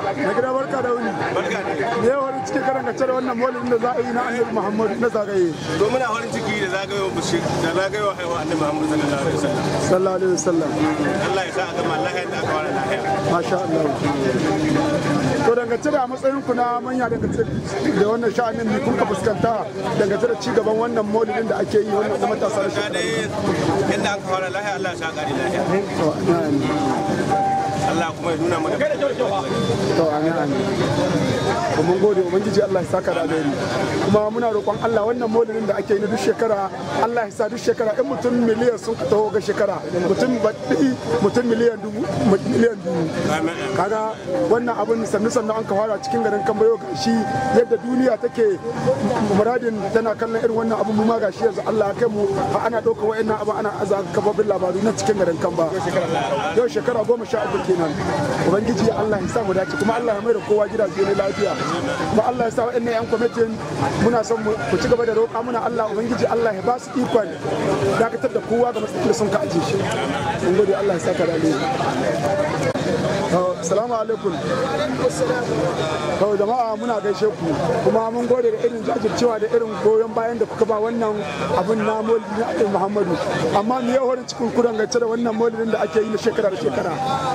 na gida barka da wuni barka ne me yawa wani cikin karan da wannan maulidin da za a yi na annabi muhammadu na zagaye to muna farin ciki da zagayowar bishir da zagayowar haihuwa annabi Muhammad sallallahu alaihi wasallam sallallahu alaihi wasallam Allah ya sa a gama lahiya da aka fara lahiya masha Allah to dangance da matsayin ku na manya dangance da wannan sha'anin ne kun ka fuskanta dangance da ci gaban wannan maulidin da ake yi wannan na matasa da ga shekara dai yadda aka fara lahiya Allah ya sa gari lahiya to amin Allah kuma ya nuna mana to amin amin to mun gode ubangiji Allah ya saka da alheri kuma muna roƙon Allah wannan maulidin da ake yi na duk shekara Allah ya sa duk shekara in mutum miliyan sun ka taho ga shekara mutum baɗi mutum miliyan dubu miliyan dubu amin kaga wannan abin sannu sannu an ka fara cikin garin kambayo gashi yadda duniya take muradin tana kallon irin wannan abin mu ma gashi yanzu Allah ya kai mu har ana ɗauka wa'annan abin ana aza kababin labaru na cikin garin kamba yau shekara goma sha uku kenan ubangiji Allah ya sa mu dace kuma Allah ya mai da kowa gidaje ne lafiya kuma Allah ya sa wa'annan yan kwamitin muna son mu ku ci gaba da roƙa muna Allah ubangiji Allah ya ba su ikon dakatar da kowa ga matsayin da sun ka aje shi mun gode Allah ya saka da alheri Salamu alaikum. Kawai jama'a muna gaishe ku kuma mun gode da irin jajircewa da irin goyon bayan da kuka ba wannan abin na maulidi na Annabi Muhammadu. Amma mu yi horin cikin ku dangance da wannan maulidin da ake yi na shekara da shekara.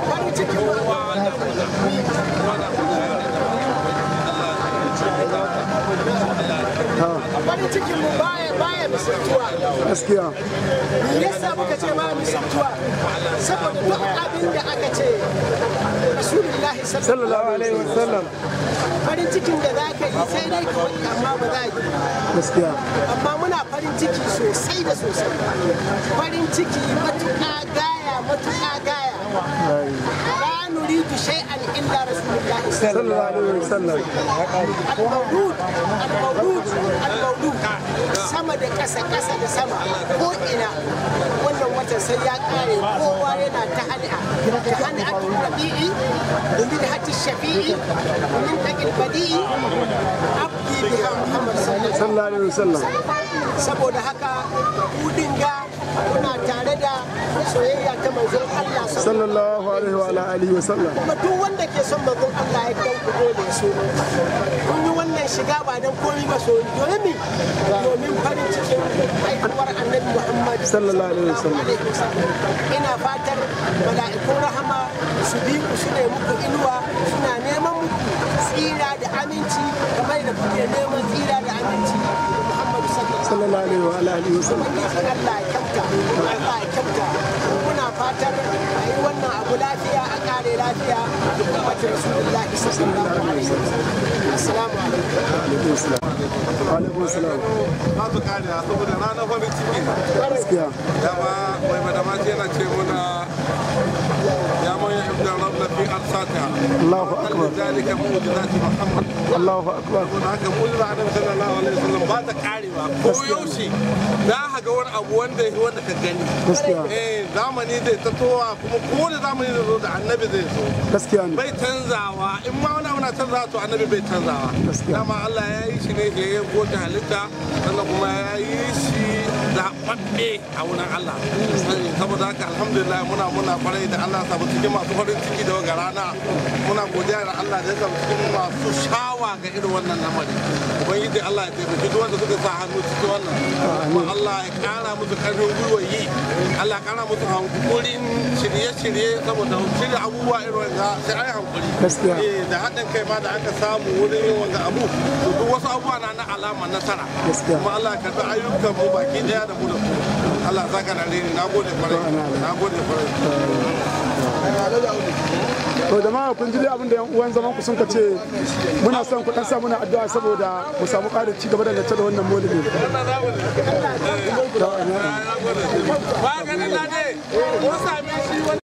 farin cikin mu baya baya misaltuwa Gaskiya. me yasa muka ce baya misaltuwa saboda duk abin da aka ce rasulullahi Sallallahu alaihi wasallam. farin cikin da za ka yi sai dai ka wani amma ba za yi Gaskiya. amma muna farin ciki sosai da sosai farin ciki matuƙa gaya matuƙa gaya la nuridu shay'an illa rasulullahi Sallallahu alaihi wasallam. al-mawlud al-mawlud al-mawlud sama da ƙasa ƙasa da sama ko ina wannan watan sai ya ƙare kowa yana ta hani'a ta hani'a tun rabi'i domin da hajji shafi'i domin taƙil badi'i abdi biha muhammad sallallahu Sallallahu alaihi wasallam. saboda haka kudin ga muna tare da soyayya ta manzon Allah Sallallahu alaihi wa ala alihi wasallam. kuma duk wanda ke son manzon Allah ya dan ku dole so kun yi wannan shiga ba dan komai ba so domin mi domin farin cikin haihuwar annabi Muhammad Sallallahu alaihi wasallam. alaihi wasallam. ina fatar mala'ikun rahama su bi ku su ne muku inuwa suna neman muku tsira da aminci kamar da kuke neman tsira da aminci da Muhammadu sallallahu alaihi wasallam Sallallahu alaihi wa ala alihi wasallam. ubangiji Allah ya kyauta Allah ya kyauta muna fatar a yi wannan abu lafiya a kare lafiya da kuma rasulullahi sallallahu alaihi wasallam assalamu alaikum Alaikum salam. Alaikum salam. ba su kare saboda ranar farin ciki ne Gaskiya. dama mai madamaci yana ce muna ya manya ibn rabna fi arsata Allahu akbar. ذلك معجزات محمد Allahu akbar. don haka mujiza annabi sallallahu alaihi wasallam ba ta karewa ko yaushe za ka ga wani abu wanda ya wanda ka gani Gaskiya. eh zamani zai ta towa kuma kowane zamani zai zo da annabi zai zo Gaskiya ne. bai canzawa in ma wani abu na canzawa to annabi bai canzawa Gaskiya. dama Allah ya yi shi ne da ya goce halitta sannan kuma ya yi shi zaɓaɓɓe a wurin Allah saboda haka alhamdulillah muna muna kwarai da Allah samu cikin masu farin ciki da ga rana muna godiya da Allah da ya samu cikin masu shawa ga irin wannan lamari ubangiji Allah ya taimaki duk wanda suka sa hannu cikin wannan kuma Allah ya kara musu karfin gwiwa yi Allah ya kara musu hankulin shirye-shirye saboda shirya abubuwa irin wanda sai ai hankuli Gaskiya. Eh, da haɗin kai ma da aka samu wurin yin wanga abu to duk wasu abubuwa na na alama nasara Gaskiya. kuma Allah ya karɓi ayyukan mu baki daya da mu da ku Allah saka da reni na gode kwarai na gode kwarai to jama'a kun ji dai abin da yan uwan zaman ku sun ka ce muna son ku dan sa muna addu'a saboda mu samu ƙarin ci gaba da da wannan maulidi ba ganin na ne mun sami shi